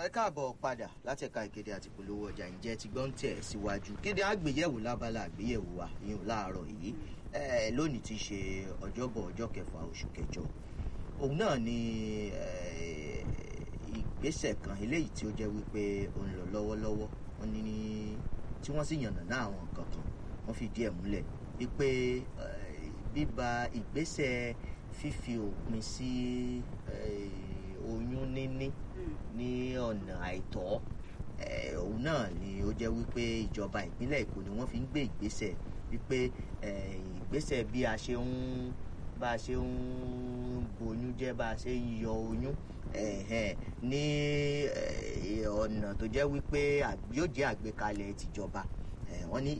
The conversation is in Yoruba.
ẹ káàbọ̀ padà láti ẹ̀ka ìkéde àti ìpolówó ọjà ǹjẹ́ ti gbọ́n tẹ̀ síwájú kéde àgbéyẹ̀wò lábala àgbéyẹ̀wò wa ìyún láàárọ̀ yìí eh, lónìí ti ṣe ọjọ́bọ̀ ọjọ́ kẹfà oṣù kẹjọ òun náà ni eh, ìgbésẹ̀ kan eléyìí tí ó jẹ́ wípé ó ń lọ lọ́wọ́lọ́wọ́ wọ́n ní tí wọ́n sì yànnà náà àwọn nǹkan kan wọ́n fi díẹ̀ múlẹ̀ wípé eh, bíba ìgbésẹ̀ fífi òpin sí eh, oyún níní ní ọ̀nà àìtọ́ eh, òun náà ni ó jẹ́ wípé ìjọba ìpínlẹ̀ èkó ni wọ́n fi ń gbé ìgbésẹ̀ wípé eh, ìgbésẹ̀ bí a ṣe ń bá a ṣe ń boyún jẹ́ bá a ṣe ń yọ oyún ẹ̀hẹ̀n, ní eh, ọ̀nà tó jẹ́ wípé àg- yóò jẹ́ àgbékalẹ̀ tìjọba Eh, wọ́n ní